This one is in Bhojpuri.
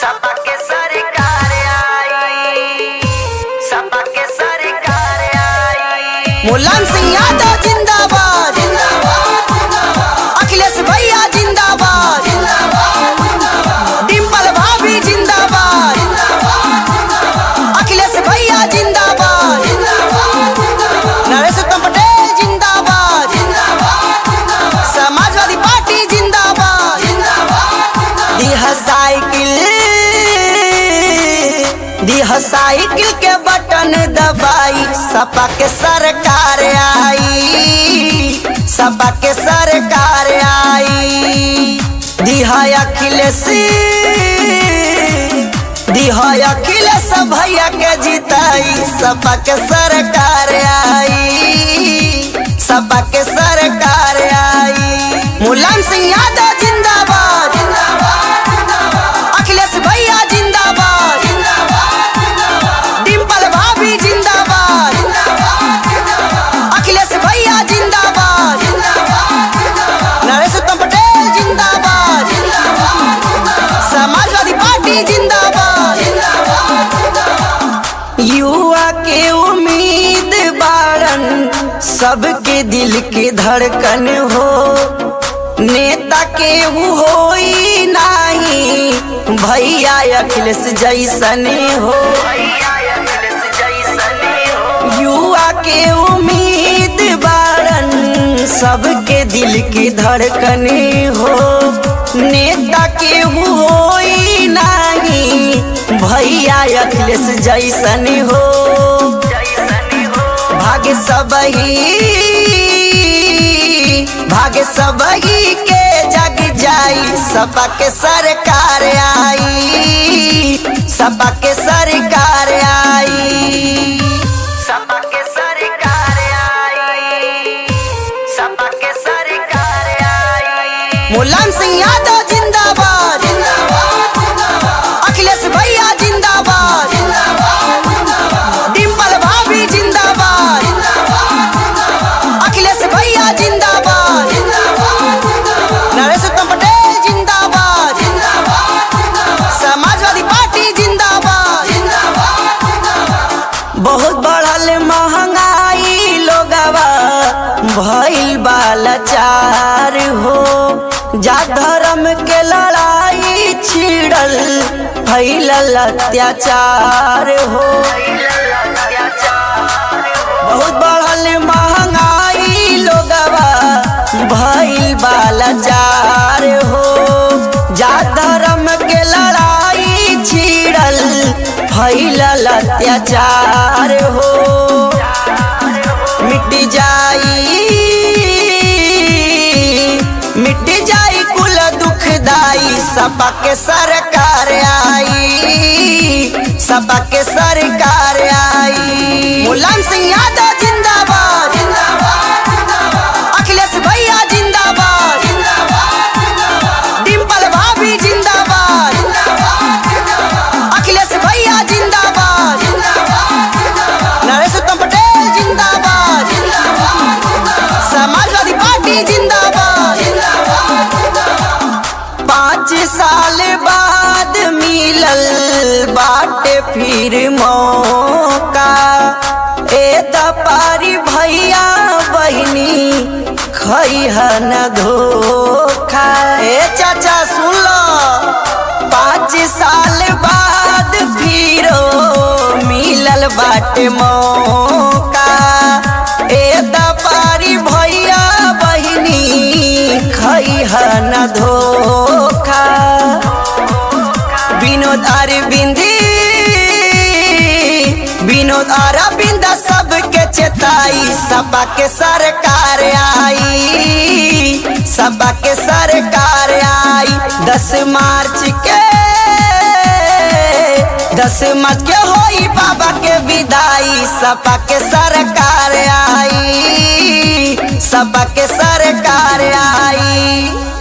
सपा के सरकार आई सपा के सरकार आई मुलायम सिंह यादव जिंदाबाद अखिलेश भैया जिंदाबाद डिम्पल भाभी जिंदाबाद अखिलेश भैया जिंदाबाद नरेश उत्तम पटेल जिंदाबाद समाजवादी पार्टी जिंदाबाद दिह साइकिल दिह साइकिल के बटन दबाई सपा के सरकार आई सपा के सरकार आई दिहा अखिलेश दिहा अखिलेश भैया के जिताई सपा के सरकार आई सपा के सरकार आई मुलायम सिंह यादव जिंदाबाद अखिलेश भैया जिंदाबाद डिम्पल भाभी जिंदाबाद अखिलेश भैया जिंदाबाद नरेश उत्तम पटेल जिंदाबाद समाजवादी पार्टी जिंदाबाद युवा के उम्मीद बारन सबके दिल के धड़कन हो नेता के होई नाही भैया अखिलेश जैसन हो भैया अखिलेश जैसने हो युवा के उम्मीद बारन सबके दिल की धड़कन हो नेता के होई नाही भैया अखिलेश जैसन हो जैसने हो भाग्य सबही भाग्य सबही के जग जाई सपा के सरकार आई सपा के सरकार आई सपा के सरकार आई सपा के सरकार आई मुलायम सिंह यादव जिंदाबाद अखिलेश भैया जिंदाबाद डिम्पल भाभी जिंदाबाद अखिलेश भैया जिंदाबाद नरेश उत्तम पटेल जिंदाबाद समाजवादी पार्टी जिंदाबाद बहुत बढ़ल महंगाई लोगवा भइल बालाचार हो जा धर्म के लड़ाई छिड़ल फैलल अत्याचार हो बहुत बढ़ल महंगाई लोगवा भइल बालाचार हो जा धर्म के लड़ाई छिड़ल फैलल अत्याचार हो मिट जाई मिट जाई कुल दुखदाई सपा के सरकार आई सपा के सरकार आई मुलायम सिंह यादव जिंदाबाद अखिलेश भैया जिंदाबाद डिम्पल भाभी जिंदाबाद अखिलेश भैया जिंदाबाद नरेश उत्तम पटेल जिंदाबाद समाजवादी पार्टी जिंदाबाद पाँच साल बाद मिलल बाटे फिर मौका ए दपारी भैया बहिनी खैह न धोखा ए चाचा सुन लो पाँच साल बाद फिरो मिलल बाटे मौका ए दपारी भैया बहिनी खैह न धोखा विनोद अरविंदी विनोद अरविंद सबके चेताई सपा के सरकार आई सपा के सरकार आई दस मार्च के दस मार्च के होई बाबा के विदाई सपा के सरकार आई सपा के सरकार आई